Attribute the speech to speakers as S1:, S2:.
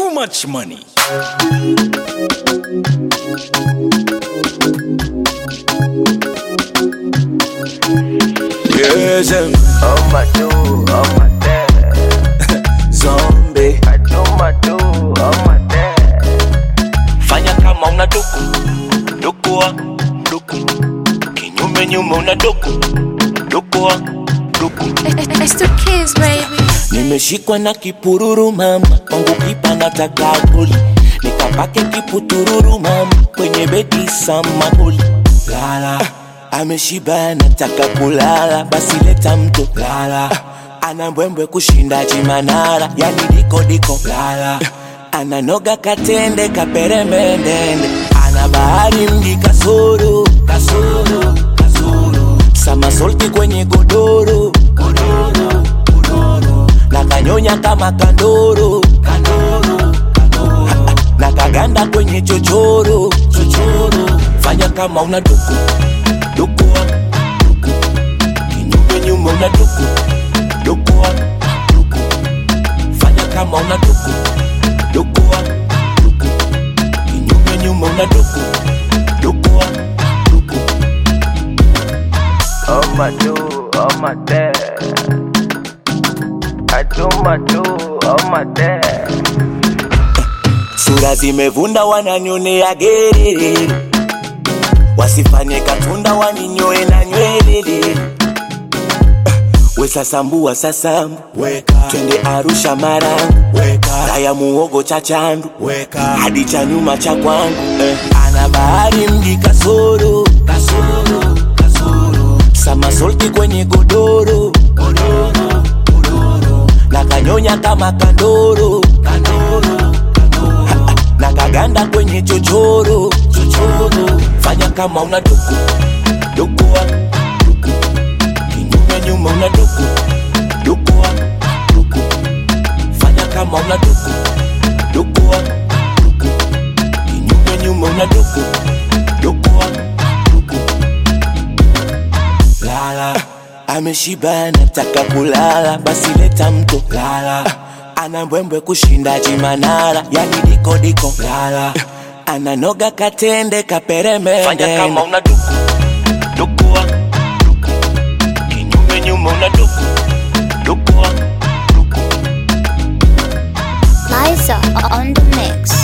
S1: too much money. Yes, um,
S2: Oh my do, oh my dad.
S1: zombie.
S2: I do my do, oh my dad.
S3: fanya kama una duku dukua duku kinyume nyume una duku dukua duku
S4: It's the kids, baby.
S3: nimeshikwa na kipururu mama kwangu kipa nataka goli nikapake kiputururu mama kwenye bedi samahuli lala ameshiba nataka kulala basi leta mto lala ana mbwembwe kushinda chimanara yani diko diko lala ananoga katende kaperembendende ana bahari mji kasoro kasoro kasoro samasolti kwenye godoro godoro godoro na kanyonya kama kandoro kandoro kandoro na kaganda kwenye chochoro chochoro fanya kama una duku dukua duku kinyume nyume una duku dukua duku fanya kama una duku dukua duku kinyume nyume una duku dukua duku
S2: Oh my do, oh my dad. I do my do, oh my dad.
S3: sura zimevunda wananyonea gerere wasifanye katunda waninyoe na nywelele we sasambua sasambu twende arusha marangu raya muogo cha chandu hadi cha nyuma cha kwangu eh. ana bahari mji kasoro kasoro kasoro samasolti kwenye godoro godoro godoro na kanyonya kama kandoro kandoro kandoro na kaganda kwenye chochoro chochoro fanya kama una duku dukua duku kinyume nyume una duku dukua duku fanya kama una duku dukua duku kinyume nyume una duku dukua duku lala ameshiba nataka kulala basi leta mto lala ana mbwembwe kushinda chimanara yani diko diko lala ananoga katende kaperemende
S1: Fanya kama
S3: una duku dukua duku kinyume nyume una duku dukua duku
S4: Liza on the mix.